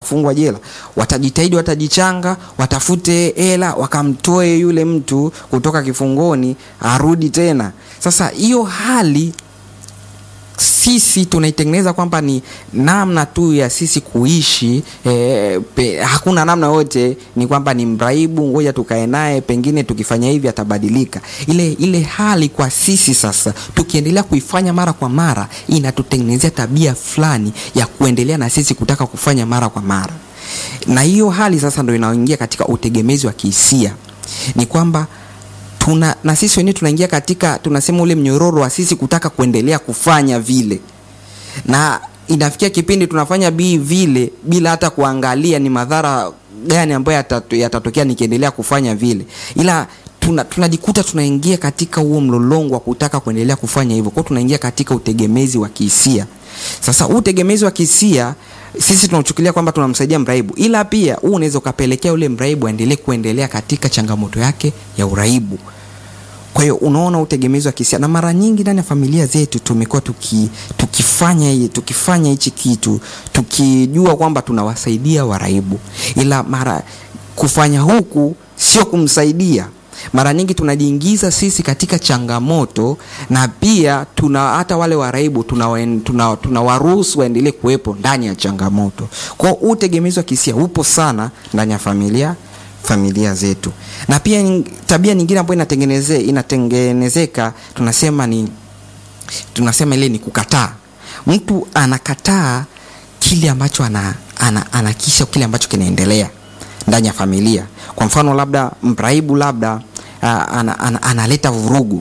kufungwa jela, watajitahidi, watajichanga, watafute hela, wakamtoe yule mtu kutoka kifungoni arudi tena. Sasa hiyo hali sisi tunaitengeneza kwamba ni namna tu ya sisi kuishi eh, pe, hakuna namna yote, ni kwamba ni mraibu, ngoja tukae naye, pengine tukifanya hivi atabadilika. Ile ile hali kwa sisi sasa, tukiendelea kuifanya mara kwa mara, inatutengenezea tabia fulani ya kuendelea na sisi kutaka kufanya mara kwa mara, na hiyo hali sasa ndio inaingia katika utegemezi wa kihisia, ni kwamba tuna na sisi wenyewe tunaingia katika tunasema ule mnyororo wa sisi kutaka kuendelea kufanya vile, na inafikia kipindi tunafanya bii vile bila hata kuangalia ni madhara gani ambayo yatatu, yatatokea nikiendelea kufanya vile, ila tuna, tunajikuta tunaingia katika huo mlolongo wa kutaka kuendelea kufanya hivyo, kwa tunaingia katika utegemezi wa kihisia. Sasa huu utegemezi wa kihisia sisi tunauchukulia kwamba tunamsaidia mraibu, ila pia huu unaweza ukapelekea ule mraibu aendelee kuendelea katika changamoto yake ya uraibu. Kwa hiyo unaona utegemezi wa kihisia, na mara nyingi ndani ya familia zetu tumekuwa tuki, tukifanya tukifanya hichi kitu tukijua kwamba tunawasaidia waraibu, ila mara kufanya huku sio kumsaidia mara nyingi tunajiingiza sisi katika changamoto na pia tuna hata wale waraibu tunawaruhusu tuna, tuna waendelee kuwepo ndani ya changamoto. Kwa hiyo utegemezi wa kihisia upo sana ndani ya familia familia zetu, na pia tabia nyingine ambayo inatengeneze inatengenezeka tunasema ni tunasema ile ni kukataa. Mtu anakataa kile ambacho ana, ana, anakisha kile ambacho kinaendelea ndani ya familia. Kwa mfano labda mraibu labda uh, ana, ana, analeta vurugu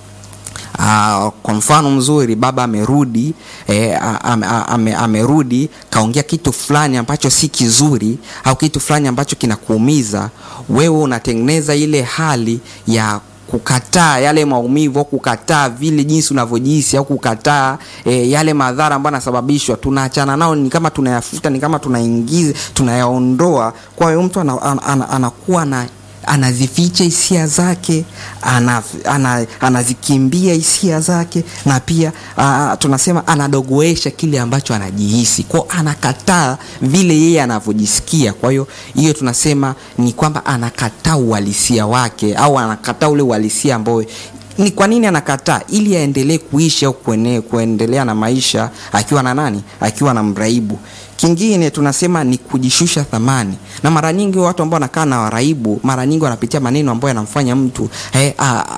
uh, kwa mfano mzuri, baba amerudi eh, ame, ame, amerudi kaongea kitu fulani ambacho si kizuri au kitu fulani ambacho kinakuumiza wewe, unatengeneza ile hali ya kukataa yale maumivu au kukataa vile jinsi unavyojihisi au kukataa e, yale madhara ambayo yanasababishwa, tunaachana nao, ni kama tunayafuta, ni kama tunaingiza, tunayaondoa. Kwa hiyo mtu anakuwa ana, ana, anazificha hisia zake, ana, ana, anazikimbia hisia zake, na pia a, tunasema anadogoesha kile ambacho anajihisi, kwa anakataa vile yeye anavyojisikia. Kwa hiyo hiyo tunasema ni kwamba anakataa uhalisia wake au anakataa ule uhalisia ambao ni kwa nini anakataa? Ili aendelee kuishi au kuendelea na maisha akiwa na nani? Akiwa na mraibu. Kingine tunasema ni kujishusha thamani, na mara nyingi watu ambao wanakaa na waraibu, mara nyingi wanapitia maneno ambayo yanamfanya mtu eh,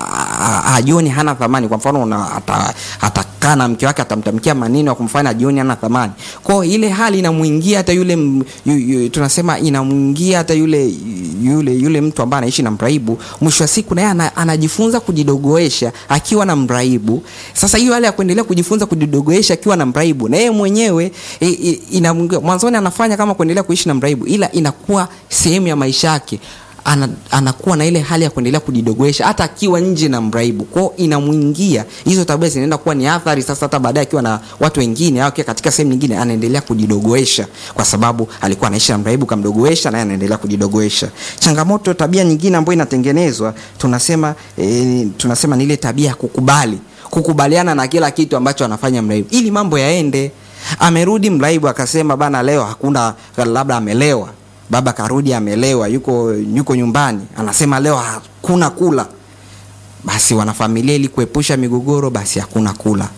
ajioni hana thamani. Kwa mfano, atakaa na mke wake, atamtamkia maneno ya kumfanya ajioni hana thamani. Kwa ile hali inamuingia hata yule yu, yu, tunasema inamuingia hata yule yule yule mtu ambaye anaishi na mraibu. Mwisho wa siku naye anajifunza kujidogoesha akiwa na mraibu. Sasa hiyo hali ya kuendelea kujifunza kujidogoesha akiwa na mraibu, na yeye mwenyewe e, e, ina mwanzoni anafanya kama kuendelea kuishi na mraibu, ila inakuwa sehemu ya maisha yake. Ana, anakuwa na ile hali ya kuendelea kujidogoesha hata akiwa nje na mraibu, kwao inamwingia. Hizo tabia zinaenda kuwa ni athari sasa, hata baadaye akiwa na watu wengine au akiwa katika sehemu nyingine, anaendelea kujidogoesha kwa sababu alikuwa anaishi na mraibu, kamdogoesha, naye anaendelea kujidogoesha. Changamoto, tabia nyingine ambayo inatengenezwa tunasema, e, tunasema ni ile tabia ya kukubali, kukubaliana na kila kitu ambacho anafanya mraibu ili mambo yaende Amerudi mraibu akasema, bana, leo hakuna, labda amelewa, baba karudi amelewa, yuko yuko nyumbani, anasema leo hakuna kula. Basi wanafamilia, ili kuepusha migogoro, basi hakuna kula.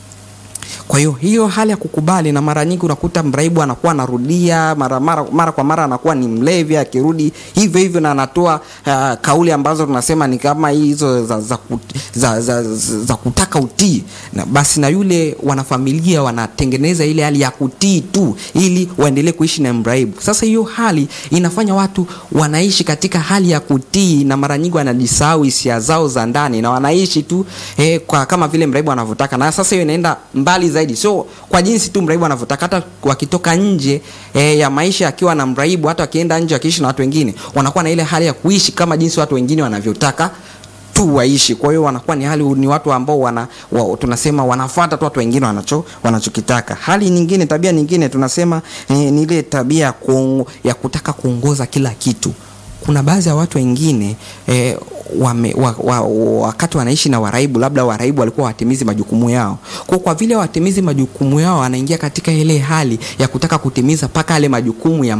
Kwa hiyo hiyo hali ya kukubali, na mara nyingi unakuta mraibu anakuwa anarudia mara, mara, mara kwa mara anakuwa ni mlevi, akirudi hivyo hivyo na anatoa uh, kauli ambazo tunasema ni kama hizo za, za, za, za, za, za kutaka utii na, basi na yule wanafamilia wanatengeneza ile hali ya kutii tu ili waendelee kuishi na mraibu. Sasa hiyo hali inafanya watu wanaishi katika hali ya kutii, na mara nyingi wanajisahau hisia zao za ndani na wanaishi tu eh, kwa kama vile mraibu anavyotaka, na sasa hiyo inaenda mbali zaidi, sio kwa jinsi tu mraibu anavyotaka. Hata wakitoka nje e, ya maisha akiwa na mraibu, hata wakienda nje wakiishi na watu wengine, wanakuwa na ile hali ya kuishi kama jinsi watu wengine wanavyotaka tu waishi. Kwa hiyo wanakuwa ni hali ni watu ambao wana, wa, tunasema wanafuata tu watu wengine wanacho wanachokitaka. Hali nyingine, tabia nyingine tunasema ni, ni ile tabia ya, kuong, ya kutaka kuongoza kila kitu. Kuna baadhi ya watu wengine eh, wame, wa, wa, wakati wanaishi na waraibu, labda waraibu walikuwa watimizi majukumu yao. Kwa kwa vile watimizi majukumu yao, anaingia katika ile hali ya kutaka kutimiza mpaka yale majukumu ya